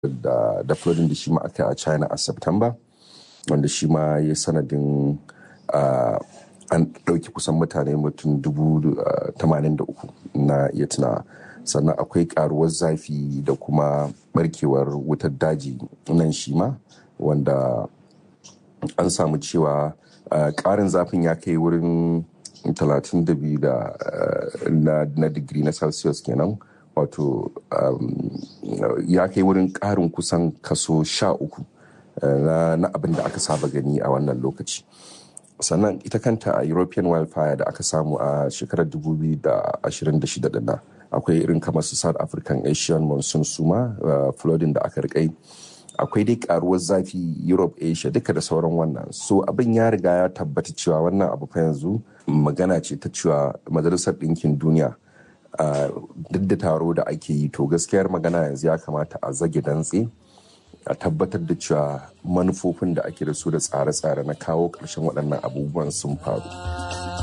da da flooding da shi ma aka a china a september wanda shi ma ya sanadin an ɗauki kusan mutane mutum dubu tamanin da uku na iya tunawa sannan akwai karuwar zafi da kuma barkewar wutar daji nan shi ma wanda an samu cewa ƙarin zafin ya kai wurin 32 da na digiri na celsius kenan wato ya kai wurin ƙarin kusan kaso sha uku na abin da aka saba gani a wannan lokaci sannan ita kanta a european wildfire da aka samu a shekarar 2026 din nan akwai irin kamar su south african asian monsoon suma flooding da aka rikai akwai dai karuwar zafi europe asia duka da sauran wannan so abin ya riga ya tabbata cewa wannan abu fa yanzu magana ce ta cewa majalisar ɗinkin duniya duk da taro da ake yi to gaskiyar magana yanzu ya kamata a zage dantse a tabbatar da cewa manufofin da ake da su da tsare-tsare na kawo ƙarshen waɗannan abubuwan sun faru.